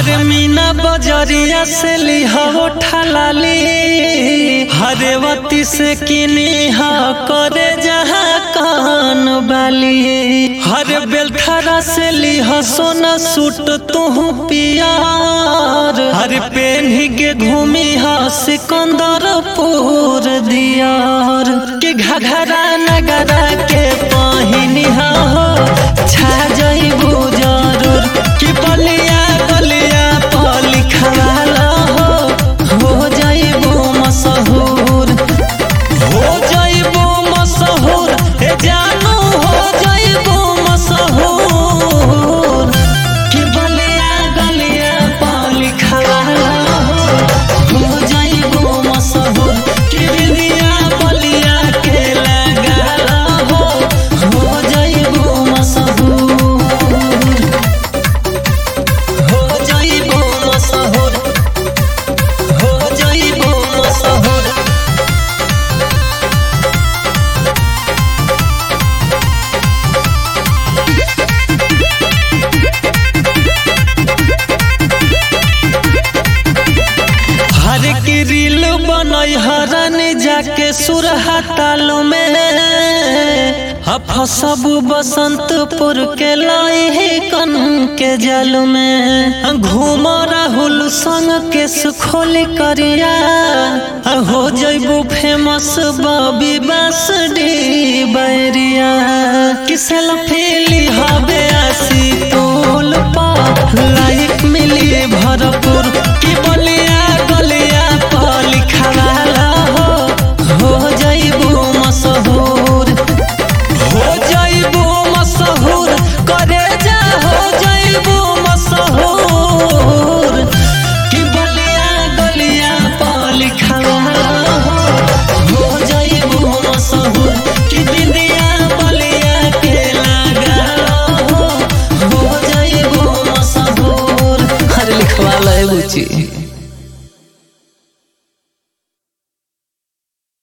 हर मीना बजरिया से लिहो ठलाली हरेवती से किनी हा करे जहाँ कान बाली हर बेलथरा से लिह सोना सूट तू पियार हर पेन्ही के घूमी हा सिकंदरपुर दियार के घघरा नगरा के पहिनी हा हो छा जइबू जरूर कि बलिया बलिया पली खवाला हो हो जइबू मशहूर हो जइबू मशहूर हे जानू हो जइबू मशहूर कि बलिया गलिया पली खवाला हो हो जइबू मशहूर कि बिंदिया बलिया के लगाला हो हो जइबू मशहूर हो जइबू मशहूर हो जइबू मशहूर हर की रील बनई हरन जाके सुरहा ताल में फसब बसंतपुर के लाई कन के जल में घूम राहुल संग के सुखोली करिया हो जइबू फेमस बबी बासडी बैरिया किसल फीली हबे आसी पुल पा